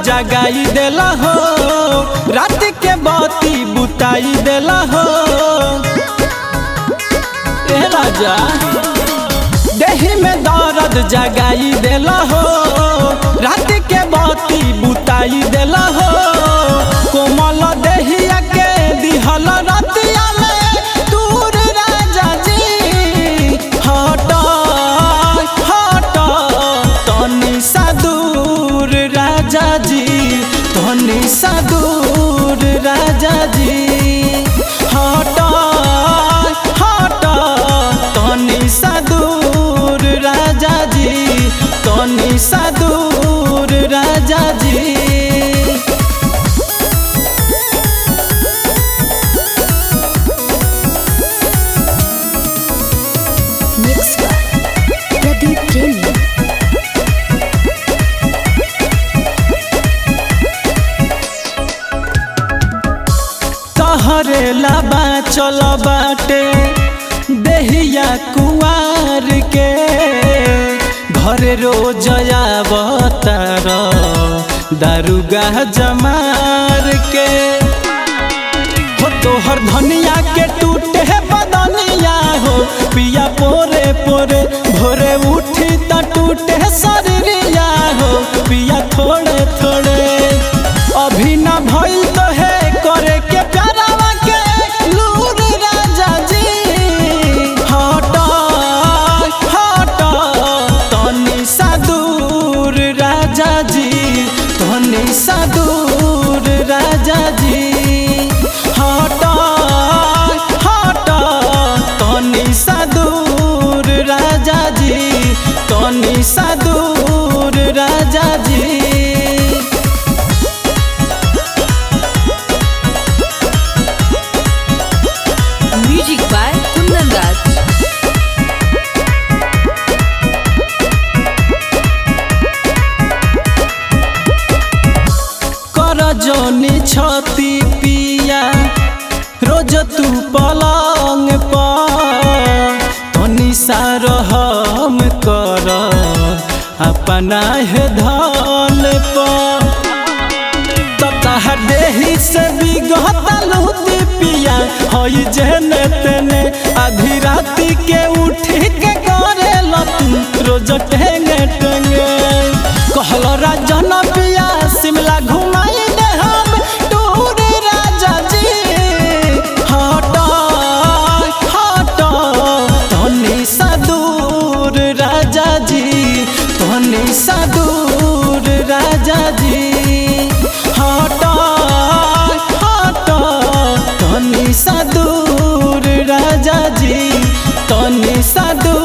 जगाई देला हो रात के बाती बुताई देला हो ए राजा देही में दर्द जगाई देला हो रात के बाती बुताई देला हो कोमल देहिया के दिहल रतिया में दूर राजा जी हट हट तनी सा दूर राजा जी तनी सा दूर राजा जी हट हट तनी सा दूर राजा जी तनी सा दूर राजा जी Mixed by Pradeep Premium. तहरे लाबा चल बाटे देहिया कुआर के घर रोज आवतार दारुगा जमार के हो तोहर धनिया के टूटे बदनिया हो पिया पोरे पोरे भोरे उठी त टूटे शरीरिया हो पिया थोड़े थोड़े अभी न भइल तो है करे के प्यारावा के लूर राजा जी हट हट तनी सा दूर राजा जी तनी सा दूर राजा जी हट हट तनी सा दूर राजा जी तनी सा दूर राजा जी Music by Kundan Raj. कर जोनी छती पिया रोज तू पलंग पर तनी सार हम कर अपना है धन पर ततः देही से बिगहता लूती पिया हई जेने तेने आधी राती के उठी के करे लतू रोज टेंगे टेंगे कहल राजन पिया शिमला घुमाई दे हम टूर राजा जी हट हट तनी सा दूर राजा जी तनी सा दूर राजा जी हट हट तनी सा दूर राजा जी तनी सा दूर